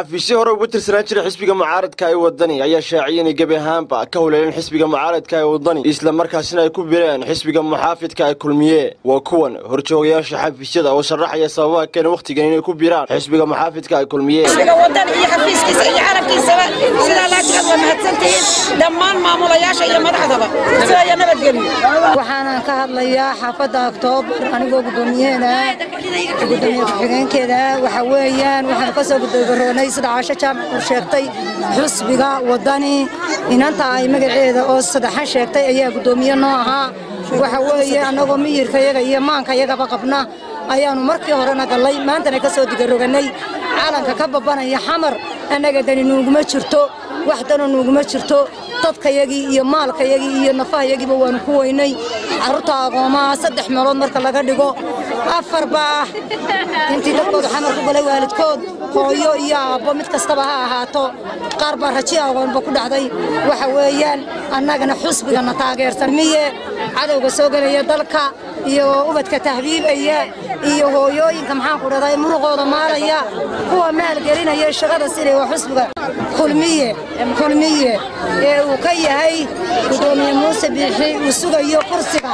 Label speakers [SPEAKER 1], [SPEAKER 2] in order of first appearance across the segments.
[SPEAKER 1] xafiisyo hore uga tirsanaan jiray xisbiga mucaaradka ee wadani ayaa shaaciyay inay gebi ahaanba ka huleeleen xisbiga mucaaradka ee wadani isla markaasina ay ku bireen xisbiga muxaafidka ee kulmiye waa kuwan horjoogayaasha xafiisyada oo sharaxaya sababaha keena wakhtigan inay ku biraan xisbiga muxaafidka ee kulmiye
[SPEAKER 2] xisbiga wadani iyo xafiiskiisa iyo carabkiisaba sidaa laajiraad waa mahadsantihiin dhammaan maamulayaasha iyo madaxdaba sidaya nabadgelyo
[SPEAKER 3] waxaanan ka hadlayaa xaafadda oktoobar anigoo guddoomiyaheeda gudoomiye ku-xigeenkeeda waxa weeyaan waxaanu ka soo gudoogaroonay sida caasho jaamac uu sheegtay xusbiga wadani inanta ay magaceeda oo saddexan sheegtay ayaa guddoomiye noo ahaa waxa weeye annagoo miyirkayaga iyo maankayagaba qabna ayaannu markii horena gallay maantana ka soo digaroganay calanka ka babbanaya xamar annaga dani nuuguma jirto wax dana nuuguma jirto dadkayagii iyo maalkayagii iyo nafahayagiiba waannu ku weynay carruurta agoomaha saddex meelood marka laga dhigo afar baa ah intii dadkooda xamar ku galay waalidkood hooyo iyo aabbo mid kastaba ha ahaato qaar baa raji agoonba ku dhacday waxa weeyaan annagana xusbigana taageersan miye cadowga soo gelaya dalka iyo ubadka tahbiibaya iyo hooyooyinka maxaanku dhahday muruqooda maalaya kuwa maalgelinaya shaqada silay waa xusbiga kulmiye kulmiye ee uu ka yahay guddoomiye muuse biixi uu sugayo kursiga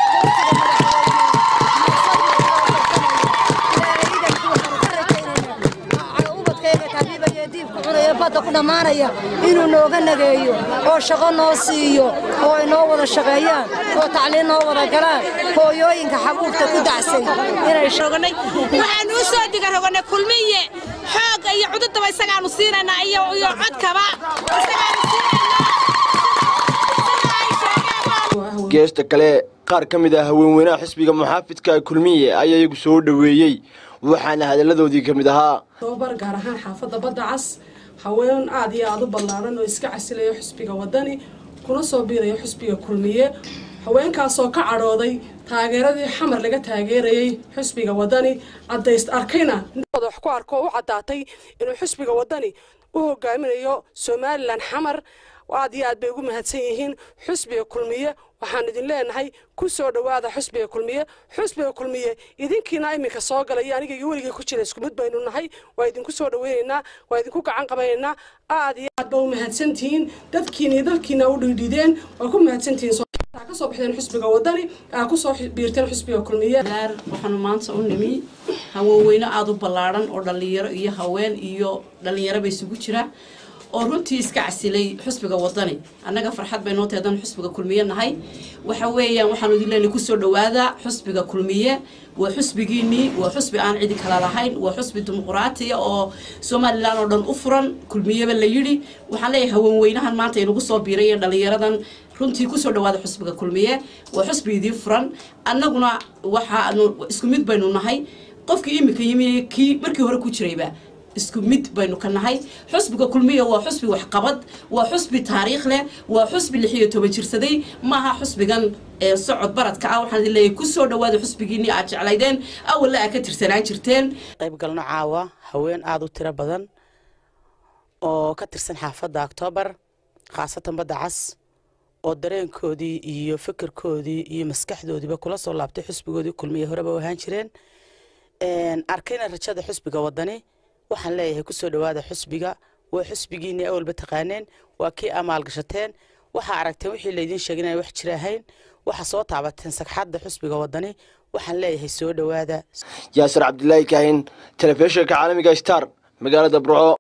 [SPEAKER 3] badda ku dhammaanaya inuu nooga nageeyo oo shaqo noo siiyo oo ay noo wada shaqeeyaan oo tacliin noo wada galaan hooyooyinka xabuubta ku dacsay
[SPEAKER 2] waxaanu u soo digaroganay kulmiye xoogga iyo cududaba isagaanu siinaynaa iyo codkaba
[SPEAKER 1] geesta kale qaar ka mid ah haweenweynaha xisbiga muxaafidka ee kulmiye ayaa iyagu soo dhoweeyey waxaana hadalladoodii ka mid ahaa
[SPEAKER 4] tobabar gaar ahaan xaafadda badda cas haween aad iyo aada u ballaaran oo iska casilayo xusbiga wadani kuna soo biirayo xusbiga kulmiye haweenkaasoo ka cadhooday taageeradii xamar laga taageerayey xusbiga wadani cadayst arkayna wax ku arko u caddaatay inuu xusbiga wadani u hogaaminayo somalilan xamar aad iyo aad bay ugu mahadsan yihiin xusbiga kulmiye waxaan idin leenahay ku soo dhowaada xusbiga kulmiye xusbiga kulmiye idinkiina iminka soo galay aniga iyo weligay ku jira isku mid baynu nahay waa idinku soo dhaweynaynaa waa idinku gacan qabanaynaa aad iyo aad ba u mahadsantihiin dadkiina iyo dalkiina u dhiidhideen waa ku mahadsantihiin ka soo baxdeen xusbiga wadani aa ku soo biirteen xusbiga kulmiye
[SPEAKER 5] waxaanu maanta u nimi haweenweyne aada u ballaadhan oo dhallinyaro iyo haween iyo dhallinyaraba isugu jira oo runtii iska casilay xusbiga wadani annaga farxad bay noo teedan xusbiga kulmiye nahay waxa weeyaan waxaanu idin leenahay kusoo dhowaada xusbiga kulmiye waa xusbigiinii waa xusbi aan cidi kala lahayn waa xusbi dimuquraatiya oo somalilan oo dhan u furan kulmiyeba la yidhi waxaan leeyahay haweenweynahan maanta inagu soo biiray ee dhallinyaradan runtii kusoo dhawaada xusbiga kulmiye waa xusbi idiin furan annaguna waxaanu isku mid baynu nahay qofkii iminka yimi kii markii hore ku jirayba isku mid baynu ka nahay xusbiga kulmiya waa xusbi waxqabad waa xusbi taariikh leh waa xusbi lix iyo toban jirsaday maaha xusbigan socod baradka ah waxaan idin leeyahay kusoo dhawaada xusbigiinii aad jeclaydeen awalla aad ka tirsanaan jirteen
[SPEAKER 6] qaybgalno caawa haween aada u tiro badan oo ka tirsan xaafadda oktoobar khaasatan badda cas oo dareenkoodii iyo fikirkoodii iyo maskaxdoodiiba kula soo laabtay xusbigoodii kulmiya horeba u ahaan jireen arkayna rajada xusbiga wadani waxaan leeyahay kusoo dhowaada xusbiga waa xusbigiinii awalba taqaaneen waa kii amaal gashateen waxaa aragteen wixii laydiin sheegay inaan wax jira ahayn waxaa soo taabateen sagxadda xusbiga wadani waxaan leeyahay soo dhowaada
[SPEAKER 1] yaasir cabdilaahi kaahin telefishinka caalamiga star magaalada burco